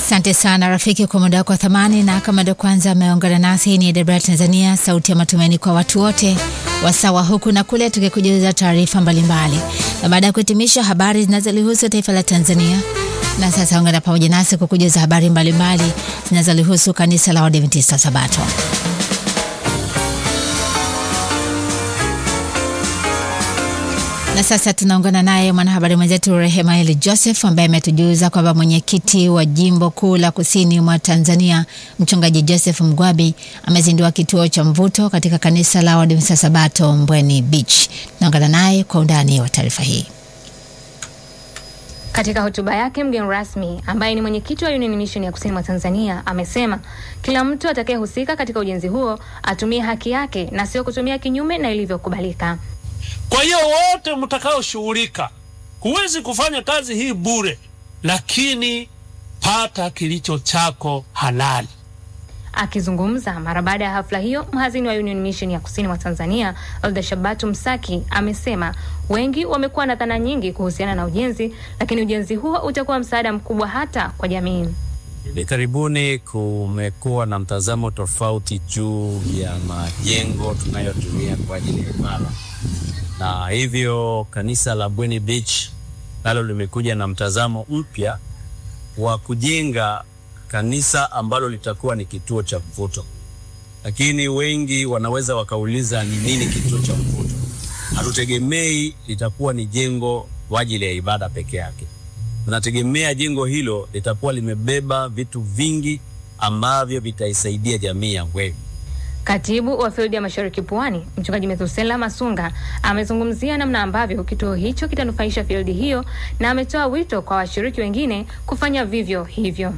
Asante sana rafiki kwa muda wako wa thamani, na kama ndio kwanza ameungana nasi, hii ni DW Tanzania, sauti ya matumaini kwa watu wote, wasawa huku na kule, tukikujuza taarifa mbalimbali, na baada ya kuhitimisha habari zinazolihusu taifa la Tanzania, na sasa ungana pamoja nasi kukujuza habari mbalimbali zinazolihusu kanisa la Waadventista Sabato. Na sasa tunaungana naye mwanahabari mwenzetu Rehema Eli Joseph ambaye ametujuza kwamba mwenyekiti wa jimbo kuu la kusini mwa Tanzania mchungaji Joseph Mgwabi amezindua kituo cha mvuto katika kanisa la Waadventista Sabato Mbweni Beach. Naungana naye kwa undani wa taarifa hii. Katika hotuba yake mgeni rasmi ambaye ni mwenyekiti wa Union Mission ya kusini mwa Tanzania amesema kila mtu atakayehusika katika ujenzi huo atumie haki yake na sio kutumia kinyume na ilivyokubalika. Kwa hiyo wote mtakaoshughulika, huwezi kufanya kazi hii bure, lakini pata kilicho chako halali. Akizungumza mara baada ya hafla hiyo, mhazini wa Union Mission ya kusini mwa Tanzania Elda Shabatu Msaki amesema wengi wamekuwa na dhana nyingi kuhusiana na ujenzi, lakini ujenzi huo utakuwa msaada mkubwa hata kwa jamii. Hivi karibuni kumekuwa na mtazamo tofauti juu ya majengo tunayotumia kwa ajili ya ibada, na hivyo kanisa la Mbweni Beach nalo limekuja na mtazamo mpya wa kujenga kanisa ambalo litakuwa ni kituo cha mvuto. Lakini wengi wanaweza wakauliza ni nini kituo cha mvuto? Hatutegemei litakuwa ni jengo kwa ajili ya ibada peke yake tunategemea jengo hilo litakuwa limebeba vitu vingi ambavyo vitaisaidia jamii ya Mbweni. Katibu wa fildi ya Mashariki Pwani, mchungaji Methusela Masunga amezungumzia namna ambavyo kituo hicho kitanufaisha fildi hiyo na ametoa wito kwa washiriki wengine kufanya vivyo hivyo.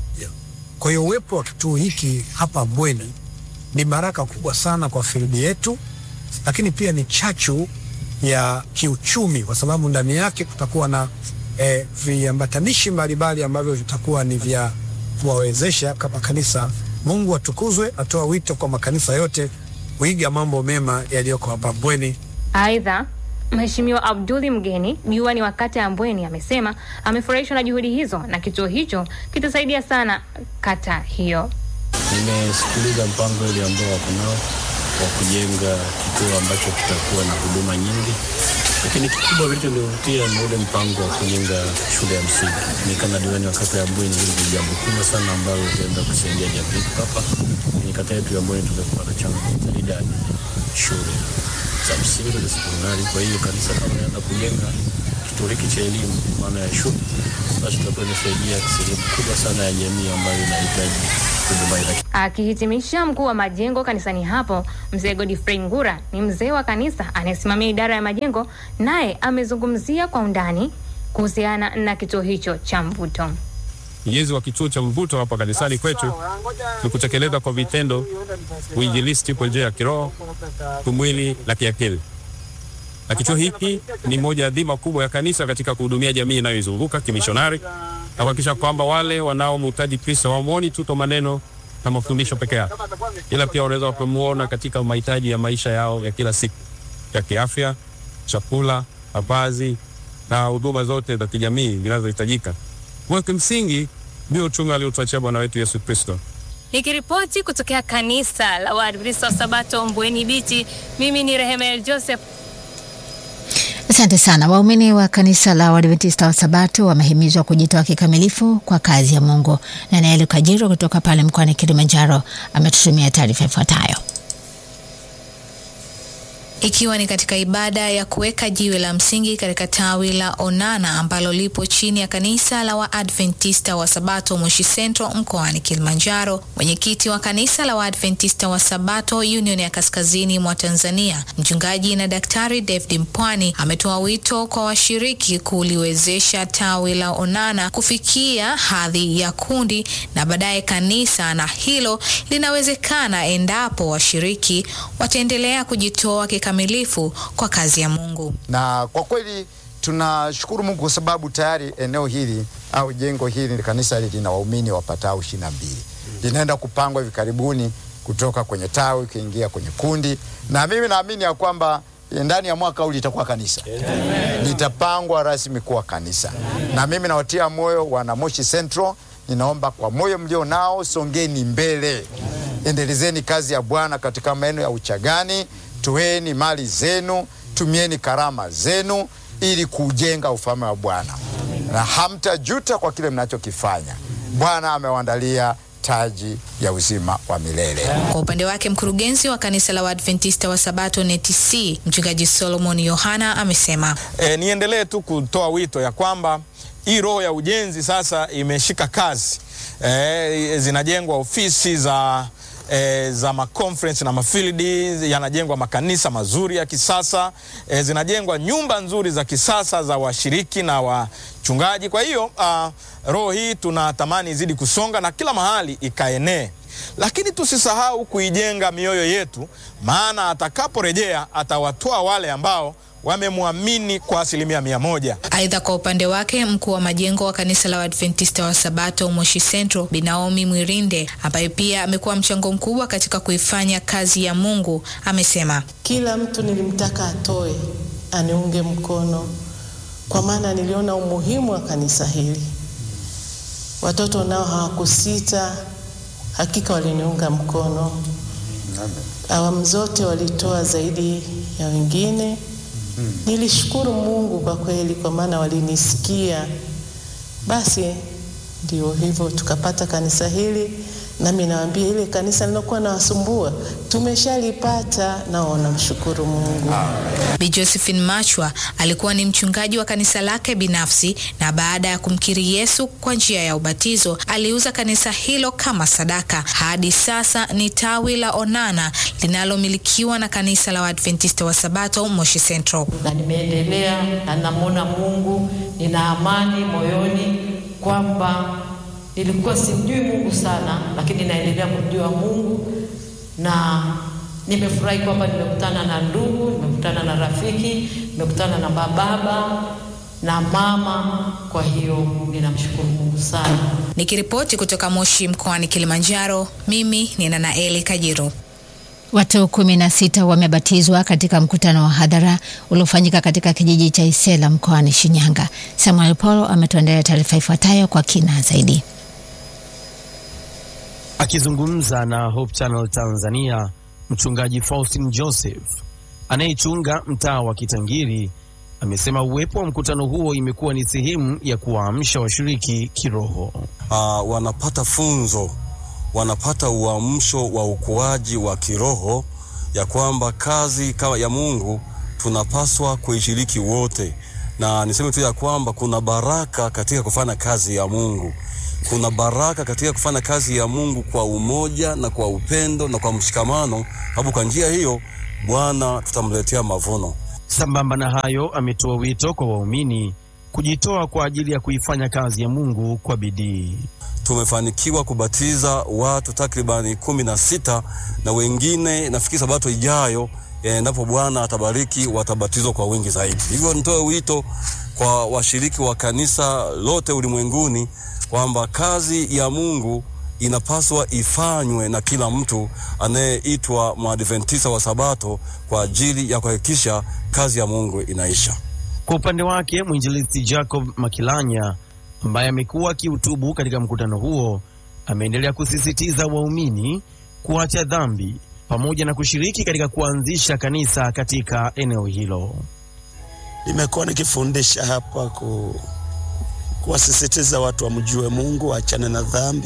Kwa hiyo uwepo wa kituo hiki hapa Mbweni ni baraka kubwa sana kwa fildi yetu, lakini pia ni chachu ya kiuchumi, kwa sababu ndani yake kutakuwa na E, viambatanishi mbalimbali ambavyo vitakuwa ni vya kuwawezesha kama kanisa. Mungu atukuzwe. Atoa wito kwa makanisa yote kuiga mambo mema yaliyoko hapa Mbweni. Aidha, Mheshimiwa Abduli Mgeni, diwani wa kata ya Mbweni, amesema amefurahishwa na juhudi hizo na kituo hicho kitasaidia sana kata hiyo. Nimesikiliza mpango ile ambao wako nao wa kujenga kituo ambacho kitakuwa na huduma nyingi lakini kikubwa kilichonivutia ni ule mpango wa kujenga shule ya msingi. Ni kama diwani wa kata ya Mbweni, hili ni jambo kubwa sana ambalo litaenda kusaidia jamii hapa kwenye kata yetu ya Mbweni. Tumekuwa na changamoto za idadi shule za msingi na sekondari. Kwa hiyo kanisa kama naenda kujenga kituo hiki cha elimu, maana ya shule, basi tutakuwa inasaidia sehemu kubwa sana ya jamii ambayo inahitaji huduma hii. Akihitimisha, mkuu wa majengo kanisani hapo mzee Godfrey Ngura ni mzee wa kanisa anayesimamia idara ya majengo, naye amezungumzia kwa undani kuhusiana na kituo hicho cha mvuto. Ujenzi wa kituo cha mvuto hapa kanisani kwetu ni kutekeleza kwa vitendo uinjilisti kwa njia ya kiroho, kimwili na kiakili. Na kituo hiki ni moja ya dhima kubwa ya kanisa katika kuhudumia jamii inayoizunguka kimishonari na kuhakikisha kwamba wale wanaomhitaji Kristo hawamwoni tu kwa maneno na mafundisho peke yake, ila pia wanaweza wakamuona katika mahitaji ya maisha yao ya kila siku ya kiafya, chakula, mavazi na huduma zote za kijamii zinazohitajika. Kwa kimsingi ndio uchumi aliotuachia Bwana wetu Yesu Kristo. Nikiripoti kutokea kanisa la Waadventista wa Sabato Mbweni Beach, mimi ni Rehema Joseph. Asante sana. Waumini wa kanisa la Waadventista wa Sabato wamehimizwa kujitoa kikamilifu kwa kazi ya Mungu. Na Naeli Kajiro kutoka pale mkoani Kilimanjaro ametutumia taarifa ifuatayo. Ikiwa ni katika ibada ya kuweka jiwe la msingi katika tawi la Onana ambalo lipo chini ya kanisa la Waadventista wa Sabato Moshi Central mkoani Kilimanjaro, mwenyekiti wa kanisa la Waadventista wa Sabato Union ya Kaskazini mwa Tanzania, mchungaji na daktari David Mpwani ametoa wito kwa washiriki kuliwezesha tawi la Onana kufikia hadhi ya kundi na baadaye kanisa, na hilo linawezekana endapo washiriki wataendelea kujitoa kikamilifu kwa kazi ya Mungu. Na kwa kweli tunashukuru Mungu kwa sababu tayari eneo hili au jengo hili kanisa hili lina waumini wapatao ishirini na mbili. Linaenda kupangwa hivi karibuni kutoka kwenye tawi kuingia kwenye kundi, na mimi naamini ya kwamba ndani ya mwaka huu litakuwa kanisa litapangwa rasmi kuwa kanisa, na mimi nawatia moyo wana Moshi Central ninaomba kwa moyo mlio nao, songeni mbele, endelezeni kazi ya Bwana katika maeneo ya uchagani, toeni mali zenu, tumieni karama zenu ili kujenga ufalme wa Bwana na hamtajuta kwa kile mnachokifanya. Bwana amewaandalia taji ya uzima wa milele. Kwa upande wake mkurugenzi wa kanisa la Waadventista wa Sabato NTC mchungaji Solomon Yohana amesema E, niendelee tu kutoa wito ya kwamba hii roho ya ujenzi sasa imeshika kazi. E, zinajengwa ofisi za E, za maconference na mafildi, yanajengwa makanisa mazuri ya kisasa e, zinajengwa nyumba nzuri za kisasa za washiriki na wachungaji. Kwa hiyo uh, roho hii tunatamani izidi kusonga na kila mahali ikaenee, lakini tusisahau kuijenga mioyo yetu, maana atakaporejea atawatoa wale ambao wamemwamini kwa asilimia mia moja. Aidha, kwa upande wake mkuu wa majengo wa kanisa la Waadventista wa Sabato Moshi Central Bi Naomi Mwirinde, ambaye pia amekuwa mchango mkubwa katika kuifanya kazi ya Mungu, amesema kila mtu nilimtaka atoe aniunge mkono, kwa maana niliona umuhimu wa kanisa hili. Watoto nao hawakusita, hakika waliniunga mkono. Awamu zote walitoa zaidi ya wengine. Nilishukuru Mungu kwa kweli, kwa maana walinisikia. Basi ndio hivyo tukapata kanisa hili, nami nawaambia ile kanisa lilokuwa nawasumbua tumeshalipata, nao namshukuru Mungu. Bi Josephine Machwa alikuwa ni mchungaji wa kanisa lake binafsi, na baada ya kumkiri Yesu kwa njia ya ubatizo aliuza kanisa hilo kama sadaka. Hadi sasa ni tawi la Onana linalomilikiwa na kanisa la Waadventista wa Sabato Moshi Central. Na nimeendelea na namwona Mungu, nina amani moyoni kwamba nilikuwa simjui Mungu sana, lakini naendelea kumjua Mungu na nimefurahi kwamba nimekutana na ndugu, nimekutana na rafiki, nimekutana na bababa na mama. Kwa hiyo ninamshukuru Mungu sana. Nikiripoti kutoka Moshi mkoani Kilimanjaro, mimi ni Nanaeli Kajiru. Watu kumi na sita wamebatizwa katika mkutano wa hadhara uliofanyika katika kijiji cha Isela mkoani Shinyanga. Samuel Polo ametuandalia taarifa ifuatayo kwa kina zaidi. Akizungumza na Hope Channel Tanzania, mchungaji Faustin Joseph anayechunga mtaa wa Kitangiri amesema uwepo wa mkutano huo imekuwa ni sehemu ya kuwaamsha washiriki kiroho. Uh, wanapata funzo, wanapata uamsho wa ukuaji wa kiroho, ya kwamba kazi kama ya Mungu tunapaswa kuishiriki wote, na niseme tu ya kwamba kuna baraka katika kufanya kazi ya Mungu kuna baraka katika kufanya kazi ya Mungu kwa umoja na kwa upendo na kwa mshikamano, sababu kwa njia hiyo Bwana tutamletea mavuno. Sambamba na hayo, ametoa wito kwa waumini kujitoa kwa ajili ya kuifanya kazi ya Mungu kwa bidii. Tumefanikiwa kubatiza watu takribani kumi na sita na wengine nafikiri sabato ijayo endapo Bwana atabariki watabatizwa kwa wingi zaidi. Hivyo nitoe wito kwa washiriki wa kanisa lote ulimwenguni kwamba kazi ya Mungu inapaswa ifanywe na kila mtu anayeitwa Mwadventista wa Sabato kwa ajili ya kuhakikisha kazi ya Mungu inaisha. Kwa upande wake mwinjilisti Jacob Makilanya ambaye amekuwa akihutubu katika mkutano huo ameendelea kusisitiza waumini kuacha dhambi pamoja na kushiriki katika kuanzisha kanisa katika eneo hilo. Nimekuwa nikifundisha hapa ku, kuwasisitiza watu wamjue Mungu, waachane na dhambi,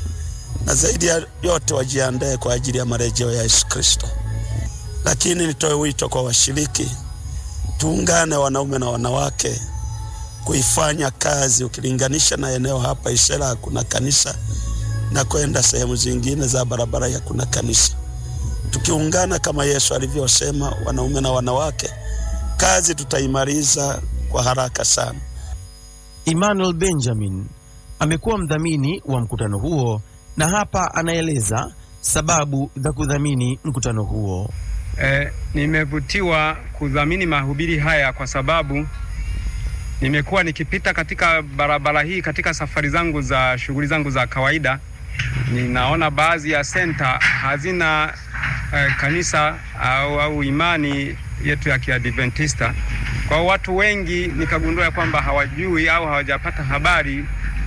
na zaidi ya yote wajiandae kwa ajili ya marejeo ya Yesu Kristo. Lakini nitoe wito kwa washiriki, tuungane wanaume na wanawake kuifanya kazi. Ukilinganisha na eneo hapa Isera hakuna kanisa, na kwenda sehemu zingine za barabara hakuna kanisa. Tukiungana kama Yesu alivyosema, wanaume na wanawake, kazi tutaimaliza kwa haraka sana. Emmanuel Benjamin amekuwa mdhamini wa mkutano huo na hapa anaeleza sababu za kudhamini mkutano huo. Eh, nimevutiwa kudhamini mahubiri haya kwa sababu nimekuwa nikipita katika barabara hii katika safari zangu za shughuli zangu za kawaida, ninaona baadhi ya senta hazina eh, kanisa au, au imani yetu ya Kiadventista. Kwa watu wengi nikagundua ya kwamba hawajui au hawajapata habari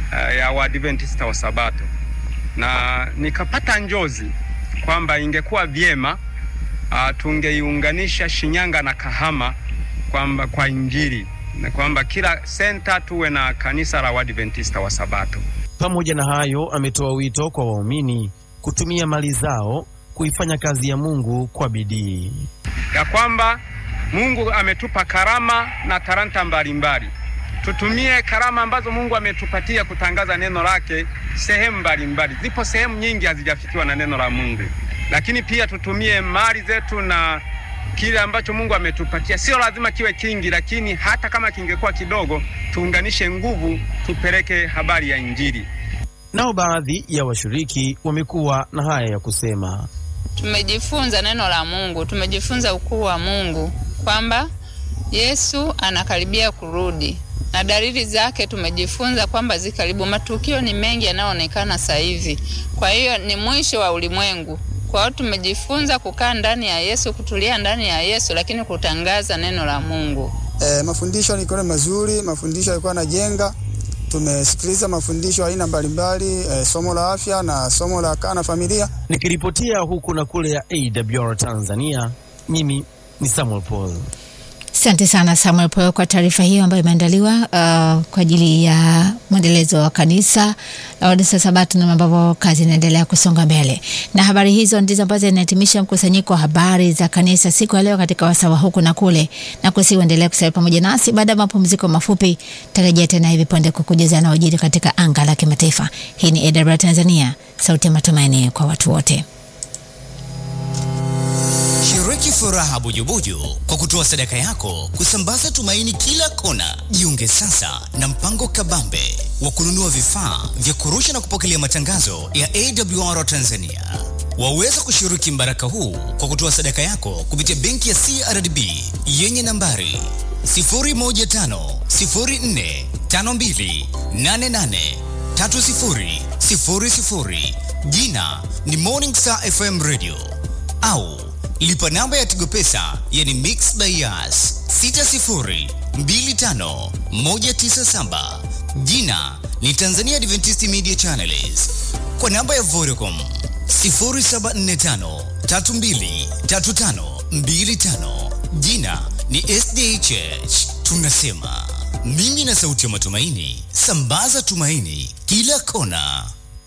uh, ya Waadventista wa Sabato, na nikapata njozi kwamba ingekuwa vyema uh, tungeiunganisha Shinyanga na Kahama kwamba kwa Injili na kwamba kila senta tuwe na kanisa la Waadventista wa Sabato. Pamoja na hayo, ametoa wito kwa waumini kutumia mali zao kuifanya kazi ya Mungu kwa bidii. ya kwamba Mungu ametupa karama na talanta mbalimbali. Tutumie karama ambazo Mungu ametupatia kutangaza neno lake sehemu mbalimbali. Zipo sehemu nyingi hazijafikiwa na neno la Mungu, lakini pia tutumie mali zetu na kile ambacho Mungu ametupatia. Sio lazima kiwe kingi, lakini hata kama kingekuwa kidogo, tuunganishe nguvu, tupeleke habari ya Injili. Nao baadhi ya washiriki wamekuwa na haya ya kusema. Tumejifunza neno la Mungu, tumejifunza ukuu wa Mungu kwamba Yesu anakaribia kurudi na dalili zake tumejifunza kwamba zikaribu. Matukio ni mengi yanayoonekana sasa hivi, kwa hiyo ni mwisho wa ulimwengu. Kwa hiyo tumejifunza kukaa ndani ya Yesu, kutulia ndani ya Yesu, lakini kutangaza neno la Mungu. E, mafundisho yalikuwa mazuri, mafundisho yalikuwa yanajenga. Tumesikiliza mafundisho aina mbalimbali, e, somo la afya na somo la kaa na familia. Nikiripotia huku na kule ya AWR Tanzania, mimi ni Samuel Paul. Asante sana Samuel Poyo kwa taarifa hiyo ambayo imeandaliwa uh, kwa ajili ya mwendelezo wa kanisa la Waadventista Sabato na ambavyo kazi inaendelea kusonga mbele. Na habari hizo ndizo ambazo zinahitimisha mkusanyiko wa habari za kanisa siku ya leo katika wasawa huku na kule, na kusiuendelea kusalia pamoja nasi. Baada ya mapumziko mafupi, tarejea tena hivi punde kukujuza na ujiri katika anga la kimataifa. Hii ni AWR Tanzania, sauti ya matumaini kwa watu wote. Shiriki furaha bujubuju kwa kutoa sadaka yako kusambaza tumaini kila kona. Jiunge sasa na mpango kabambe wa kununua vifaa vya kurusha na kupokelea matangazo ya AWR Tanzania. Waweza kushiriki mbaraka huu kwa kutoa sadaka yako kupitia benki ya CRDB yenye nambari 0150452883000 jina ni Morning Star FM Radio au lipa namba ya Tigo Pesa yani Mix by Yas 6025197 jina ni Tanzania Adventist Media Channels kwa namba ya Vodacom 0745323525 jina ni SDHH. Tunasema mimi na sauti ya matumaini, sambaza tumaini kila kona.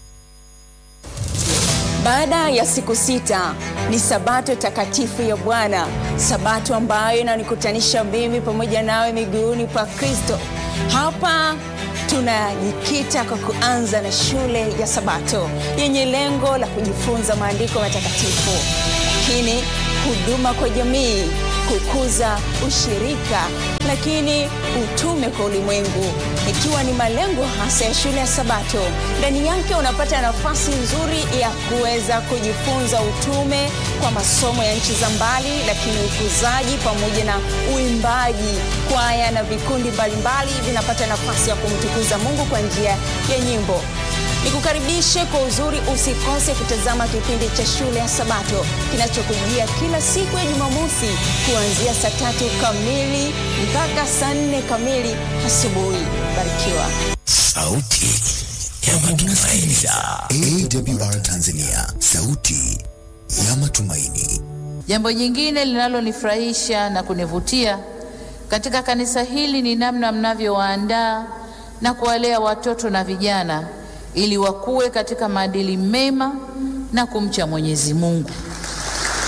Baada ya siku sita ni sabato takatifu ya Bwana, sabato ambayo inanikutanisha mimi pamoja nawe miguuni pa Kristo. Hapa tunajikita kwa kuanza na shule ya Sabato yenye lengo la kujifunza maandiko matakatifu, lakini huduma kwa jamii, kukuza ushirika, lakini utume kwa ulimwengu, ikiwa ni malengo hasa ya shule ya Sabato. Ndani yake unapata nafasi nzuri ya kuweza kujifunza utume kwa masomo ya nchi za mbali, lakini ukuzaji pamoja na uimbaji, kwaya na vikundi mbalimbali vinapata nafasi ya kumtukuza Mungu kwa njia ya nyimbo. Nikukaribishe kwa uzuri, usikose kutazama kipindi cha shule ya Sabato kinachokujia kila siku ya Jumamosi kuanzia saa tatu kamili mpaka saa nne kamili asubuhi. Barikiwa. Sauti ya matumaini. AWR Tanzania, sauti ya matumaini. Jambo jingine linalonifurahisha na kunivutia katika kanisa hili ni namna mnavyowaandaa na kuwalea watoto na vijana ili wakuwe katika maadili mema na kumcha Mwenyezi Mungu.